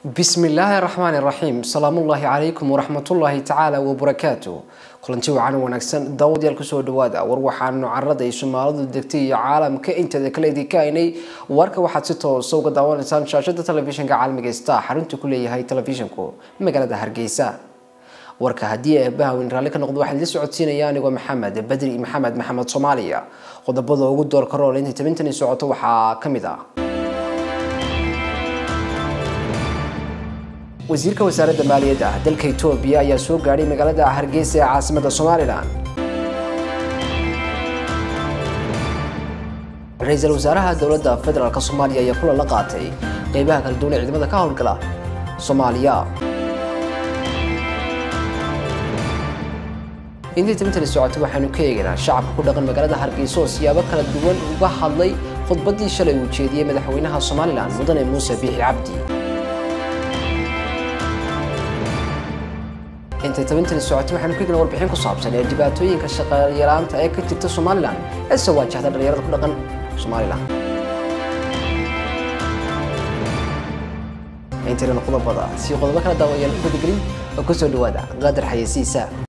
بسم الله الرحمن الرحيم سلام الله عليكم ورحمة الله تعالى وبركاته kulanti wacan wanaagsan daawadayaal kusoo dhawaada war waxaanu carada ay soomaalidu degtay iyo caalamka inteeda kale idinka aynay warka waxaad si toosa uga daawanaysaan shaashada telefishinka caalamiga star xarunta ku leeyahay telefishinku magaalada hargeysa warka haddii eebaha weyn raalli ka noqdo waxaan idin socodsiinaya anigoo maxamed badri maxamed maxamed soomaaliya qodobada ugu doorka rool inta tabintani socoto waxaa ka mid ah wasiirka wasaaradda maaliyadda dalka etoobiya ayaa soo gaadhay magaalada hargeysa ee caasimada somalilan ra-iisul wasaaraha dowladda federaalk soomaaliya ayaa kulan la qaatay qeybaha kala duwan ee ciidamada ka howlgala soomaaliya intii tabintani socotay waxaanu ka eegaynaa shacabka ku dhaqan magaalada hargeysa oo siyaabo kala duwan uga hadlay khudbaddii shalay uu jeediyey madaxweynaha somalilan mudane muuse biixi cabdi intay tabintani socotay waxaanu ka eegna warbixin ku saabsan ee dhibaatooyinka shaqayaraanta ee ka jirta somalilan ee soo waajahda dhalinyarada ku dhaqan somalilan intaynan qodobada si qodobo kala daawayaal ku gudagelin oo kusoo dhawaada qadar xayeysiisa